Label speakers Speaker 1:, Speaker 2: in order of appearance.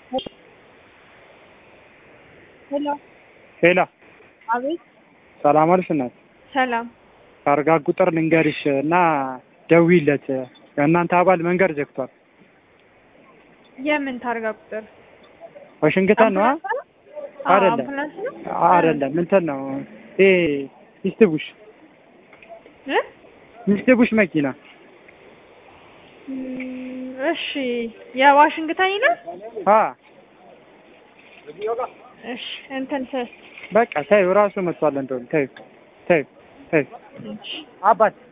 Speaker 1: ሄሎ
Speaker 2: ሄላ
Speaker 1: አቤት
Speaker 2: ሰላም አልሽ እናት
Speaker 1: ሰላም
Speaker 2: ታርጋ ቁጥር ልንገርሽ እና ደዊለት የእናንተ አባል መንገድ ዘግቷል
Speaker 1: የምን ታርጋ ቁጥር
Speaker 2: ዋሽንግተን ነው
Speaker 1: አምቡላንስ ነው? አዎ፣
Speaker 2: አይደለም
Speaker 1: አምቡላንስ ነው
Speaker 2: አይደለም እንትን ነው ይሄ ሚስትቡሽ
Speaker 1: እ?
Speaker 2: ሚስትቡሽ መኪና
Speaker 1: እም፣ እሺ የዋሽንግተን ይላል
Speaker 2: አ
Speaker 1: እሺ እንትን ስ
Speaker 2: በቃ ተይው ራሱ መጥቷል እንደውም ተይው ተይው ተይው
Speaker 1: እሺ
Speaker 2: አባት